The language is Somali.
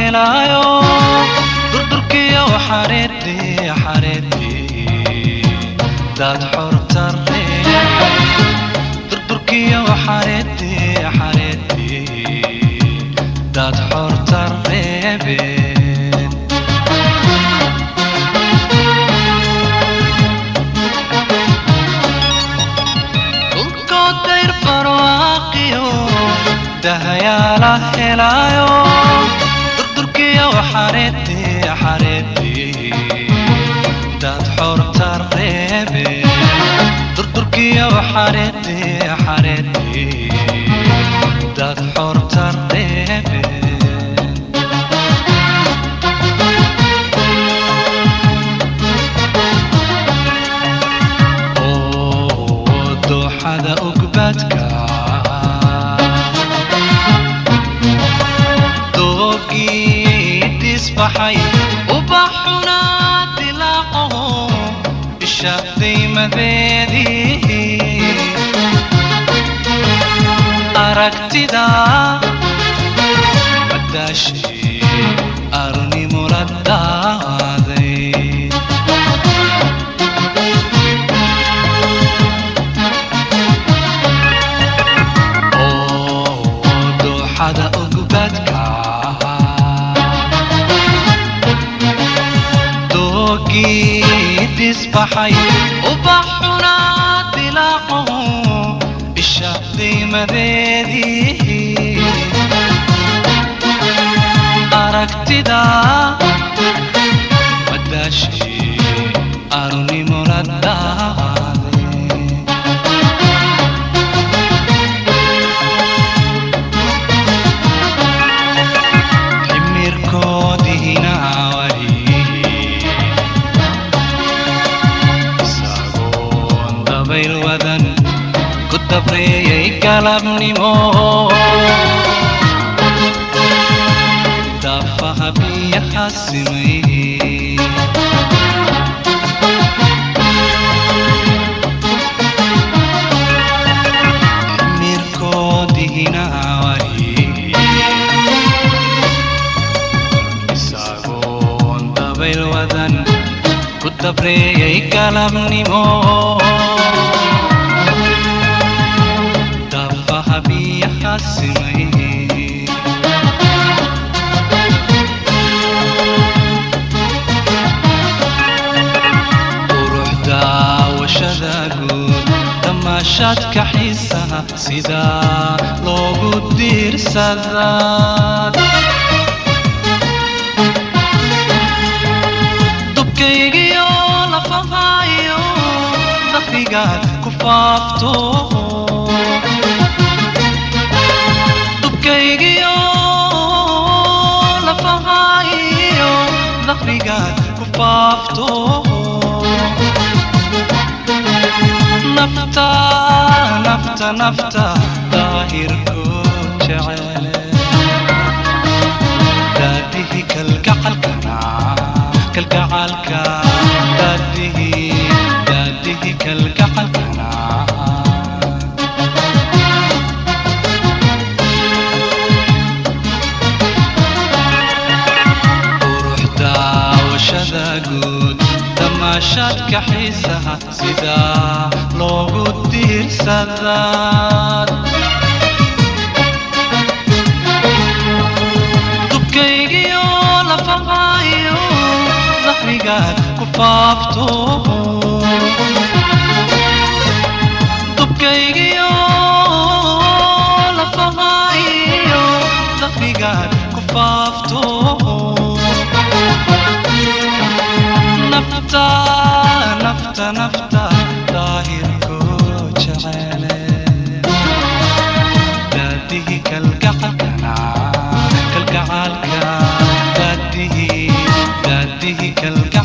helaayo durdurkiyo xareedii xareedii dad xorta reebe durdurkiyo xareedii xareedii dad xorta reebeen dhulkood dayr barwaaqiyo dahayaala helaayo durdurkiyo xareedii xareedii dad xorta reebe durdurkiyo xareedii xareedii dad xorta reebe oo dooxada ugbadka doogii disbaxay ubaxuna dilaaqo isha daymadeedii aragtida madaashii arnimo la daaday oo dooxada ugbadka doogii disbaxay ubaxuna dilaaqo isha daymadeedii aragtida madaashii arnimo la daaday ximirkoodiina wali isagoon dabayl wadan ku dabreeyay galabnimo daafaha biyaha simay ximirkoodiina wali isagoon dabayl wadan ku dabreeyay galabnimo daafaha biyaha simay quruxda washada guud damaashaadka xiisaha sidaa loogu diirsadaa dubkaygiyo lafahayo daqrigaad ku faafto dubkaygiyo lafahayo daqrigaad ku faafto nafta nafta nafta daahirku jecele daadihi kalgacalkana kalgacalka daadihi daadihi kalgacalkana quruxda washada guud damaashaadka xiisaha sidaa loogu diirsadaa dubkaygiyo lafahayo daqrigaad ku faafto dubkaygiyo lafahayo daqrigaad ku faafto nafta nafta nafta daahirku jecele daadihi kalgacalkana kalgacalka daadihi daadihi kalgacalka